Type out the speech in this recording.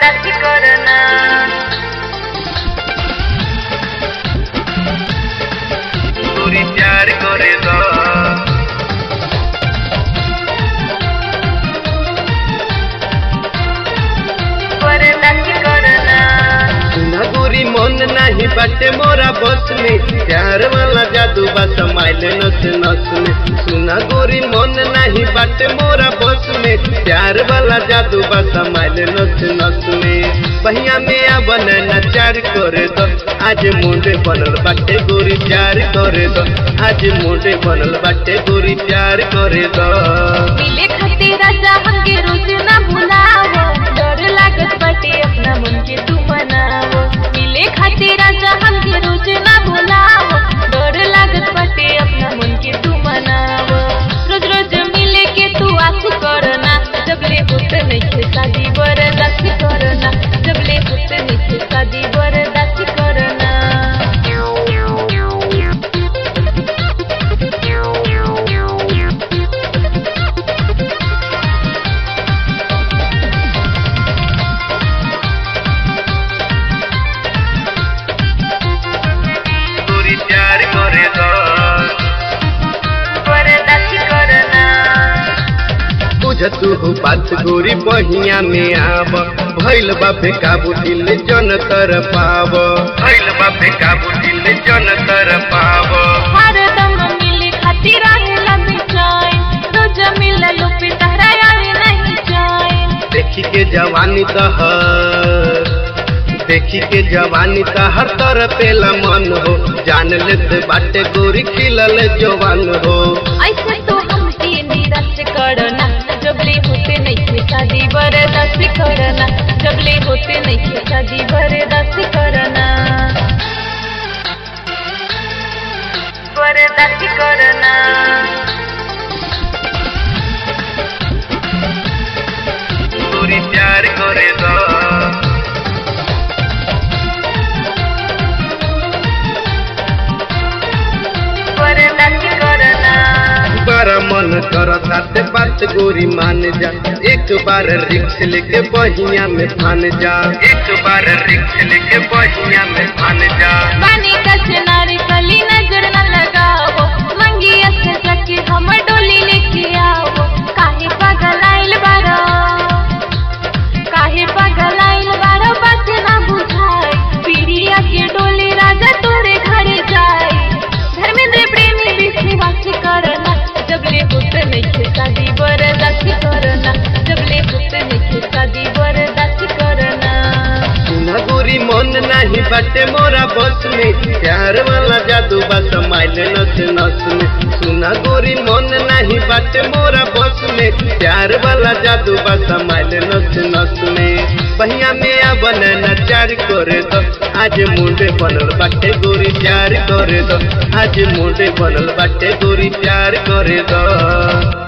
बरदास्ती करना गोरी प्यार करे द बरदास्ती करना सुना गोरी मन नहीं बाटे मोरा बस में प्यार वाला जादू बा समाइल नस नस में सुना गोरी मन नहीं बाटे मोरा बस में प्यार वाला जादू बा समाइल नस नस में बहिया में आ बने नचार करे दो आज मुंडे बनल बाटे गोरी प्यार करे दो आज मुंडे बनल बाटे गोरी प्यार करे दो मिले खातिर राजा हमके रोज ना भुलावो डर लागत बाटे अपना मन के तू मनावो मिले खातिर राजा हमके रोज ना भुलावो डर लागत बाटे अपना मन के तू मनावो रोज रोज मिले के तू आस करना जब ले होत नहीं शादी बरदास्ती करना जब ले होत नहीं शादी बरदास्ती करना गोरी प्यार करे दो बरदास्ती करना बुझ तू बात गोरी बहिया में आब भैल बापे काबू दिल जन कर पाव भैल बापे काबू दिल जन कर पाव हरदम मिले खातिर रहेला बेचैन रोज मिललो पे तहरा यारी नहीं चैन देखी के जवानी तहर देखी के जवानी तहर तर पेला मन हो जान लेते बाटे गोरी खिलल जवान हो ऐसे तो हमके निराश करना जबले होते नहीं थे शादी बर्दाश्त करना जबले होते नहीं थे शादी बर्दाश्त करना बर्दाश्त करना गोरी प्यार करे दो बर्दाश्त करना बड़ा मन करता ते बात गोरी मान जा एक बार रिक्स लेके बहिया में फान जा एक बार रिक्स लेके बहिया में फान जा पानी का चिनारी कली नजर न लगाओ मंगिया से जाके हम डोली लेके आओ काहे पागल आइल बारो काहे पागल आइल बारो बात ना बुझाए पीड़िया के डोली राजा तोरे घर जाए धर्मेंद्र प्रेमी विश्वास करना जब ले होते नहीं थे शादी बर्दाश्त करना जब ले होते नहीं थे शादी बर्दाश्त करना सुना गोरी मन नहीं बाटे मोरा बस में प्यार वाला जादू बा समाइल नस नस में सुना गोरी मन नहीं बाटे मोरा बस में प्यार वाला जादू बा समाइल नस नस में बहिया में आ बने नचार करे दो आज मुंडे बनल बाटे गोरी प्यार करे दो आज मुंडे बनल बाटे गोरी प्यार करे दो